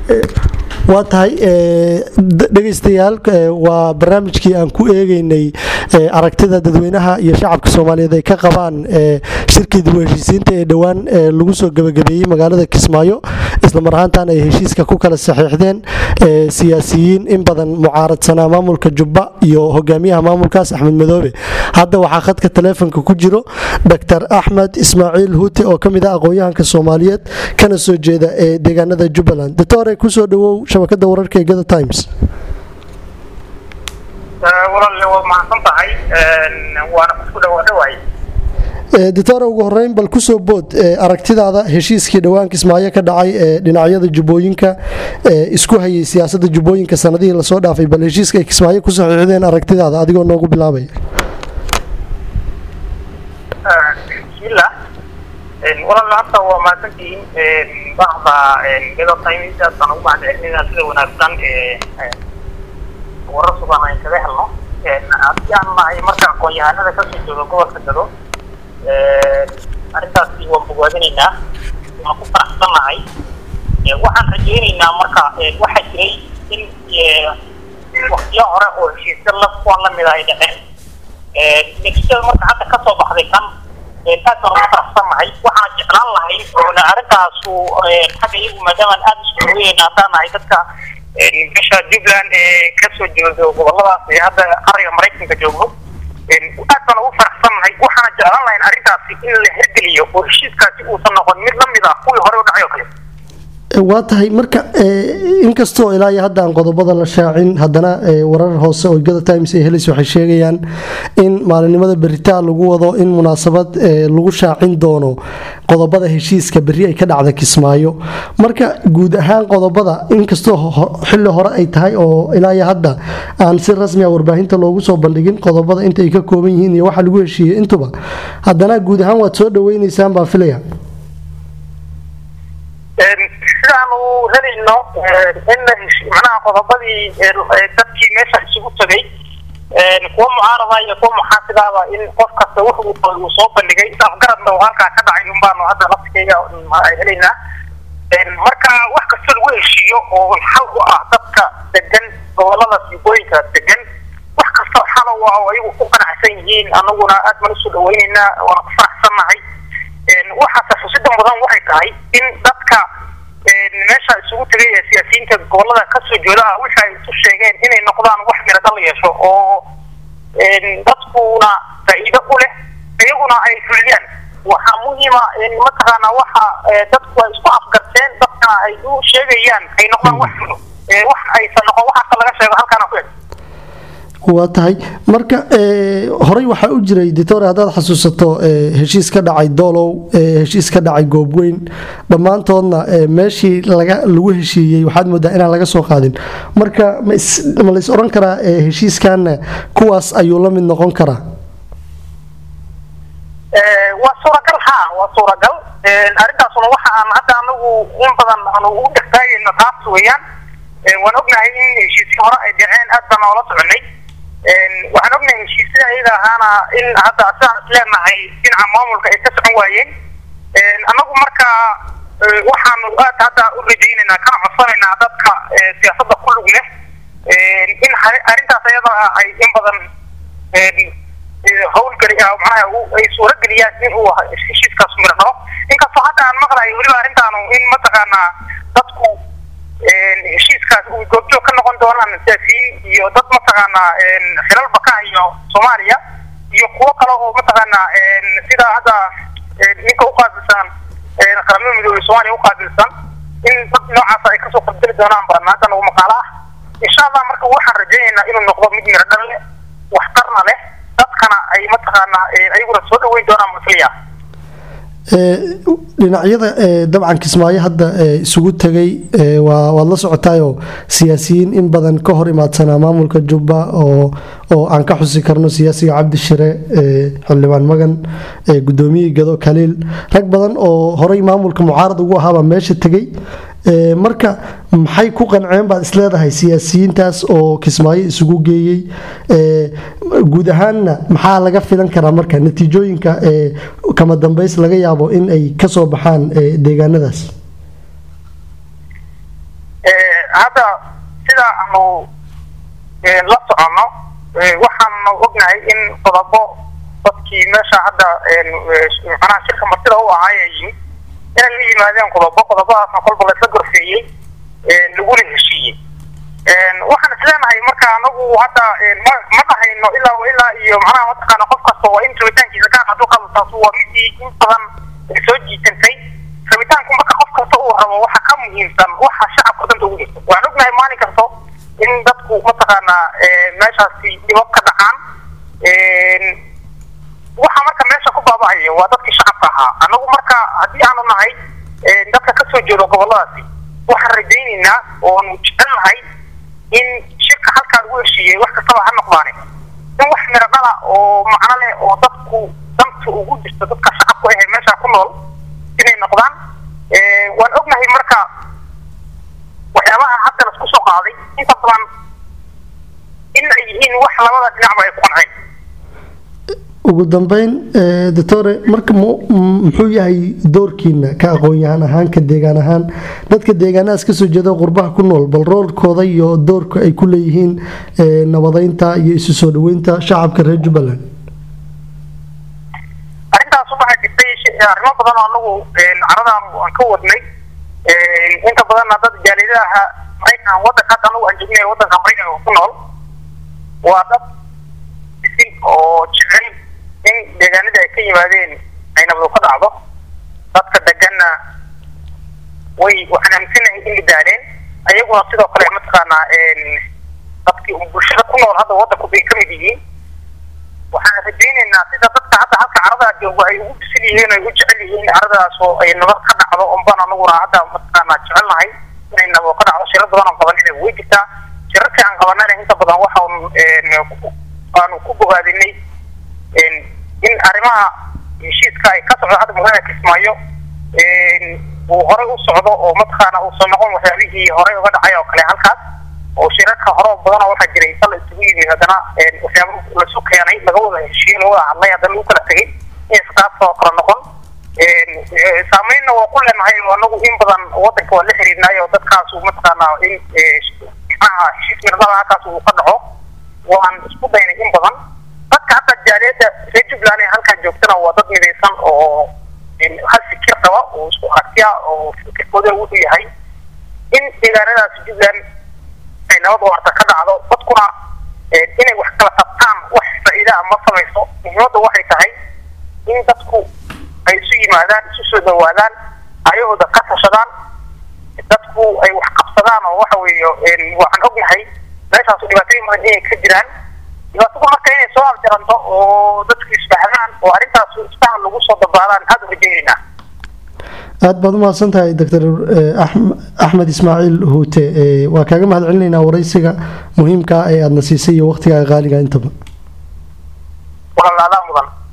waa tahay dhegaystayaal waa barnaamijkii aan ku eegeynay aragtida dadweynaha iyo shacabka soomaaliyeed ay ka qabaan shirkii dib u heshiisiinta ee dhowaan lagu soo gebagabeeyey magaalada kismaayo islamar ahaantan ay heshiiska ku kala saxiixdeen siyaasiyiin in badan mucaaradsanaa maamulka jubba iyo hogaamiyaha maamulkaas axmed madoobe hadda waxaa khadka taleefonka ku jiro dr axmed ismaaciil huute oo kamid ah aqoon-yahanka soomaaliyeed kana soo jeeda ee deegaanada jubbaland doctore kusoo dhawow shabakada wararka ee gada times walaal waa mahadsan tahay waana isku dhawaadhawaay doctor ugu horeyn bal kusoo bood aragtidaada heshiiskii dhowaan kismaayo ka dhacay ee dhinacyada jubbooyinka isku hayay siyaasada jubbooyinka sanadihii lasoo dhaafay bal heshiiska ay kismaayo ku saxiixdeen aragtidaada adigoo noogu bilaabaya bismillah walaal hadda waa mahadsantihiin bahda gado timesaasaan ugu mahadcelinayna sida wanaagsan warar sugan ayn kaga helno haddii aan nahay marka aqoon-yahanada kasoo jooga gobolka gado arrintaasi waan bogaadinaynaa waan ku faraxsannahay waxaan rajaynaynaa marka waxaa jiray in waktiyo hore oo heshiisya la kuwan lamida ay dhaceen natiijada marka hadda kasoo baxday kan aad baan ugu faraxsannahay waxaan jeclaan lahayn oona arrintaasu xagga iyagu maadaamaan aada isku haweyeyna haddaan nahay dadka meesha jubbaland ee kasoo jeedo goboladaas ee hadda qariga maraykanka joogo aad baan ugu faraxsannahay waxaana jeclaan lahayn arrintaasi in la hirgeliyo oo heshiiskaasi uusan noqon mid lamid ah kuwii hore u dhacay oo kale waa tahay marka inkastoo ilaa iyo hadda aan qodobada la shaacin haddana warar hoose oo gada times ee helis waxay sheegayaan in maalinimada beritaa lagu wado in munaasabad lagu shaacin doono qodobada heshiiska berri ay ka dhacda kismaayo marka guud ahaan qodobada inkastoo xilli hore ay tahay oo ilaa iyo hadda aan si rasmi a warbaahinta loogu soo bandhigin qodobada inta ay ka kooban yihiin iyo waxa lagu heshiiyey intuba haddana guud ahaan waad soo dhaweyneysaan baan filaya sidaanu helayno in macnaha qodobadii dadkii meesha isugu tagay kuwa mucaarada iyo kuwa muxaasidaaba in qof kasta wuxuu uu soo bandhigay afgaradna uu halkaa ka dhacay unbaanu hadda laftikeyga helaynaa marka wax kasta lagu heshiiyo oo xal u ah dadka degan gobolada siibooyinka degan wax kasta xal u ah oo ayagu ku qanacsan yihiin anaguna aad baan usoo dhaweyneynaa waana ku faraxsannahay waxaase xusida mudan waxay tahay in dadka meesha isugu tegay ee siyaasiyiinta gobolada kasoo jeeda ah wixi ay isu sheegeen inay noqdaan wax miradal yeesho oo dadkuna faa'iido u leh iyaguna ay fuliyaan waxaa muhiima mataqaanaa waxa dadku ay isku afgarteen dadkana ay u sheegayaan ay noqdaan wax fulo wax aysan noqon waxaasa laga sheego halkaana ku eg waa tahay marka horey waxaa u jiray ditore haddaad xasuusato heshiis ka dhacay doolow heshiis ka dhacay goobweyn dhammaantoodna meeshii lagu heshiiyey waxaad moodaa inaan laga soo qaadin marka ma lays oran karaa heshiiskanna kuwaas ayuu la mid noqon karaa waa suuragal ha waa suuragal arrintaasuna waxa aan hadda anagu in badan aanu ugu dhextaagayno taas weeyaan waan ognahay in heshiisyo hore ay dhaceen aad baan oola soconay waxaan ognahay heshiisyada ayaga ahaana in hadda sidaan isleenahay dhinaca maamulka ay ka socon waayeen annagu marka waxaanu aad hadda u rajaynaynaa kana codsanaynaa dadka siyaasadda ku lug leh in arrintaas ayada ay in badan howlgeli macnaha ay suurageliyaan in uu heshiiskaas miro dhalo inkastoo hadda aan maqlayo weliba arrintaanu in mataqaanaa dadku heshiiskaas uu goobjoog ka noqon doonaan siyaasiyiin iyo dad mataqaanaa xilalba ka hayo soomaaliya iyo kuwo kale oo mataqaanaa sida hadda ninka uqaabilsan qaramada midoobey soomaaliya uqaabilsan in dad noocaas ay kasoo qaybgeli doonaan baan hadda nagu maqaalo ah insha allah marka waxaan rajaynaynaa inuu noqdo mid miro dhal leh waxtarna leh dadkana ay mataqaanaa ayaguna soo dhaweyn doonaan masliya dhinacyada dabcan kismaayo hadda isugu tegay waad la socotaayoo siyaasiyiin in badan ka hor imaadsanaa maamulka jubba oo aan ka xusi karno siyaasiga cabdi shire xildhibaan magan gudoomiyihii gado kaliil rag badan oo horey maamulka mucaarad ugu ahaabaa meesha tegay marka maxay ku qanceen baad isleedahay siyaasiyiintaas oo kismaayo isugu geeyey guud ahaanna maxaa laga filan karaa marka natiijooyinka kama dambays laga yaabo in ay kasoo baxaan deegaanadaas hadda sida aanu la soconno waxaanu ognahay in qodobo dadkii meesha hadda macnaha shirka martida u ahaaya yimid inay la yimaadeen qodobo qodobadaasna kolba laisla gorfeeyey laguna heshiiyey waxaan isleenahay marka anagu hadda ma ma dhahayno ilaa ilaa iyo macnaha mataqaana qof kasta waa in rabitaankiisa gaar hadduu qado taas waa midii in badan soo jiitantay rabitaanku marka qof kasta uu rabo waxa ka muhiimsan waxa shacabka danta ugu jirta waan ognahay maalin kasto in dadku mataqaanaa meeshaasi dhibab ka dhacaan waxa marka meesha ku baaba'aya waa dadkii shacabka ahaa anagu marka haddii aanu nahay dadka kasoo jeedo goboladaasi waxaan rajaynaynaa oonu jecelnahay in shirka halkaa lagu heshiiyey wax kastaba ha noqdaane in wax miro dhala oo macno leh oo dadku danta ugu jirta dadka shacabku ahe meesha ku nool inay noqdaan waan ognahay marka waxyaabaha hadda laisku soo qaaday inta badan in ay yihiin wax labada dhinacba ay ku qanceen ugu dambeyn doctore marka muxuu yahay doorkiina ka aqoon-yahaan ahaan ka deegaan ahaan dadka deegaanahaas kasoo jeeda qurbaha ku nool bal roolkooda iyo doorka ay ku leeyihiin nabadeynta iyo isu soo dhaweynta shacabka reer jubbaland arrintaas waxaa jirtay arrimo badan oo anagu caradan aan ka wadnay inta badanna dad jaaliyadaha maraykan wadanka hadda anagu aan joognay wadanka maraykanka ku nool waa dad bisin oo jecel in deegaanada ay ka yimaadeen ay nabadu ka dhacdo dadka deganna way waxaan aaminsanahay in lidaaleen ayaguna sidoo kale mataqaanaa dadkii bulshada ku nool hadda wadanku bay ka mid yihiin waxaan rajaynaynaa sida dadka hadda halka caradaa joogo ay ugu bisil yihiin ay u jecel yihiin caradaas oo ay nabad ka dhacdo unbaan anaguna hadda mataqaanaa jecelnahay inay nabad ka dhacdo shiro badan oo qabanina way jirtaa shirarkii aan qabanana inta badan waxaan aanu ku bogaadinay in arrimaha heshiiska ay ka socdo hadda magaalada kismaayo uu horey u socdo oo mataqaana uusan noqon waxyaabihii horey uga dhacay oo kale halkaas oo shirarka hore badan oo waxaa jiray sal isugu yimid haddana waxyaaba lasu keenay laga wada heshiiye laga wada hadlay haddana lagu kala tegay inaysa taas oo kale noqon saameynna waa ku leenahay anagu in badan wadanka waa la xiriirnaay oo dadkaas mataqaanaa in macnaha heshiis mirdada halkaas uu ka dhaco waan isku daynay in badan dadka hadda jaaliyadda reer jubbaland ee halkaa joogtana waa dad midaysan oo hal fikir qaba oo isku aragtiya oo fikirkooda wuxuu yahay in deegaanadaas jubbaland ay nabad waarta ka dhacdo dadkuna inay wax kala qabtaan wax faa'iidaa ma samayso muhiimadda waxay tahay in dadku ay isu yimaadaan isu soo dhawaadaan ayahooda ka tashadaan dadku ay wax qabsadaan oo waxa weeye waxaan ognahay meeshaasu dhibaatooyin badan inay ka jiraan dhibaatadu marka inay soo afjaranto oo dadku isfahdaan oo arrintaas isfahan lagu soo dabaadaan aada u rajaynaynaa aada baad umahadsan tahay doctor axmed ismaaciil huute waa kaaga mahad celinaynaa waraysiga muhiimka ee aadna siisay iyo waqtigaaga qaaliga intaba walaalaadaa mudan